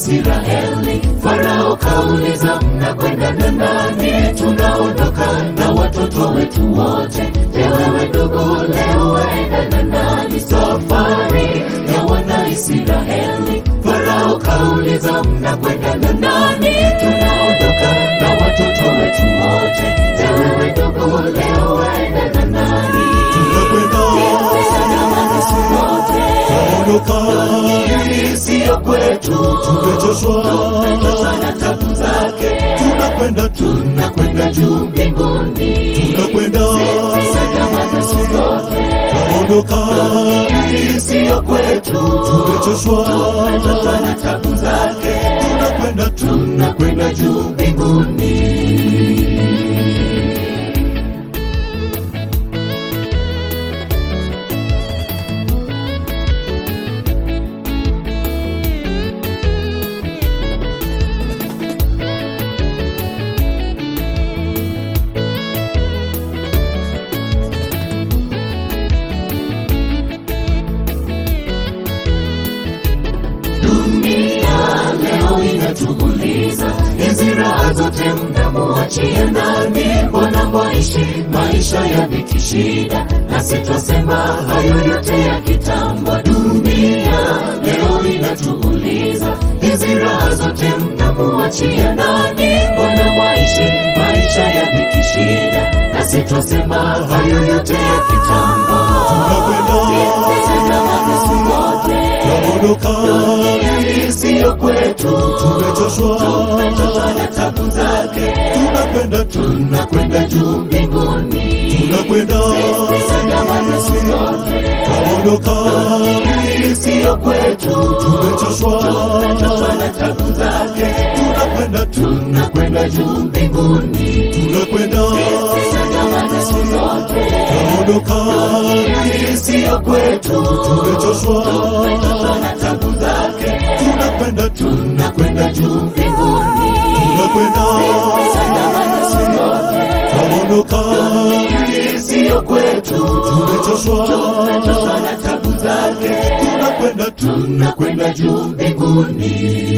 Israeli. Farao kauliza, mnakwenda na nani? Tunaondoka na watoto wetu wote. Je, wewe ndugu, leo waenda na nani? Safari ya wana Israeli. Farao kauliza, mnakwenda na nani? Tunaondoka na watoto wetu wote. Je, wewe ndugu, leo waenda na nani? Ondoka, Sio kwetu, tumechoshwa, tumechoshwa na tabu zake. tunakwenda tu, Tunakwenda juu mbinguni, tunakwenda, sadama siku zote. ondoka, Sio kwetu, tumechoshwa, tumechoshwa na tabu zake. tunakwenda tu, Tunakwenda juu mbinguni. Dunia leo inatuuliza, hizi raha zote mnamuachia nani? Mbona mwaishi maisha ya dhiki shida, nasi twasema hayo yote ya kitambo. Dunia leo inatuuliza, hizi raha zote mnamuachia nani? Mbona mwaishi maisha ya dhiki shida, nasi twasema hayo yote ya kitambo. Tazama siku zote ondoka, sio kwetu, tumechoshwa, tumechoshwa na tabu zake. tunakwenda tu, Tunakwenda juu mbinguni, tunakwenda, sadama na siku zote. ondoka, Sio kwetu, tumechoshwa, tumechoshwa na tabu zake. tunakwenda tu, Tunakwenda juu mbinguni, tunakwenda, sadama na siku zote. ondoka, Sio kwetu, tumechoshwa, tumechoshwa na tabu zake. tunakwenda tu, Tunakwenda juu mbinguni, tunakwenda, sadama na siku zote. ondoka, Sio kwetu, tumechoshwa, tumechoshwa na tabu zake. tunakwenda tu, Tunakwenda juu mbinguni.